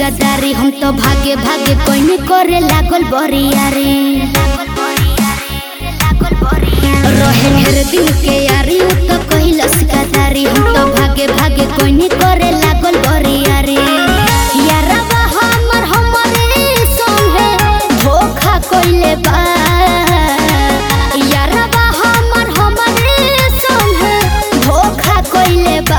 गदारी हम तो भागे भागे कोई नहीं करे लागल बरियारी रहे ढेर दिन के यारी उ तो कहिलस गदारी हम तो भागे भागे कोई नहीं करे लागल बरियारी यारबा हमर हमरे संगे धोखा कइले बा यारबा हमर हमरे संगे धोखा कइले बा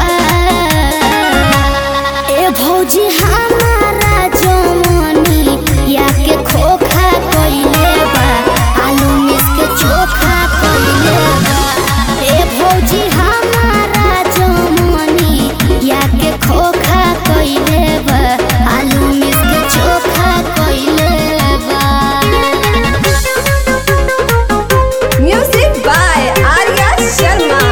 ए भौजी हमारा जमनी या के खोखा कइले बा आलू मिस के चोखा कइले बा ए भौजी हमारा जमनी या के खोखा कइले बा आलू मिस के चोखा कइले बा Music by Arya Sharma.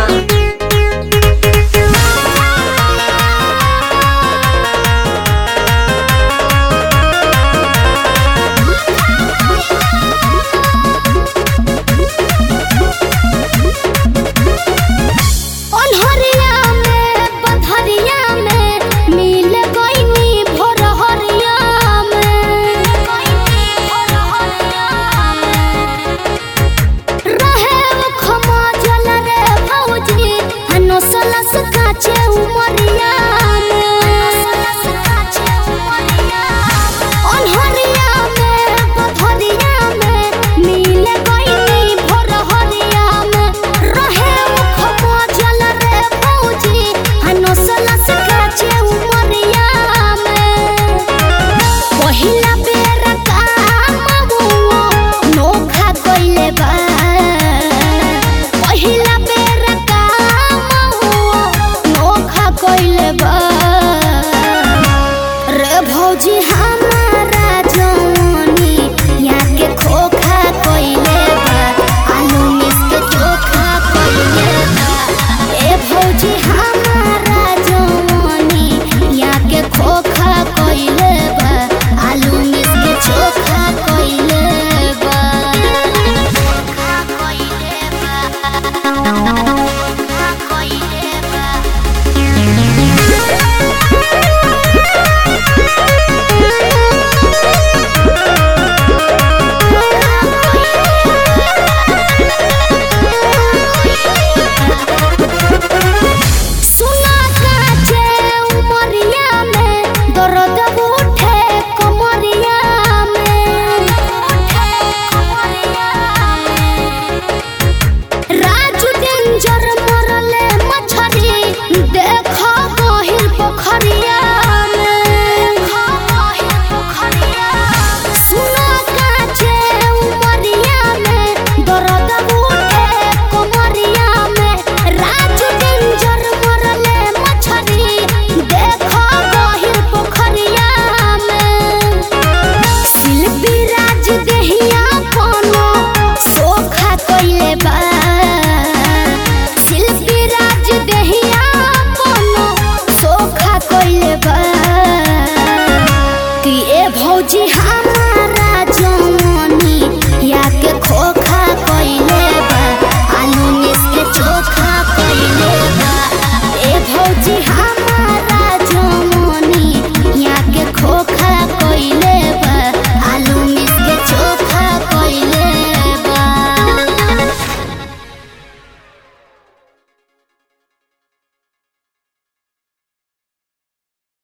अन्हरिया में बधरिया में मिल गईनी भोरहरिया में रहे वो खमा जल रे भौजी हनसलस काचे उमरिया अन्हरिया में बधरिया में मिल गईनी भोरहरिया में रहे वो खमा जल रे भौजी हनसलस काचे उमरिया में पहिला बेर काम हुओ नोखा कइले बा पहिला बेर काम हुओ नोखा कइले बा रे भौजी हमारा जवानी यहाँ के खोखा कइले बा आलू मिस के चोखा कइले बा ए भौजी हमारा जवानी यहाँ के खोखा कइले बा आलू मिस के चोखा कइले बा चोखा कइले बा चोखा कइले बा सुना काचे उमरिया में दर्द उठे कमरिया में राजू डेंजर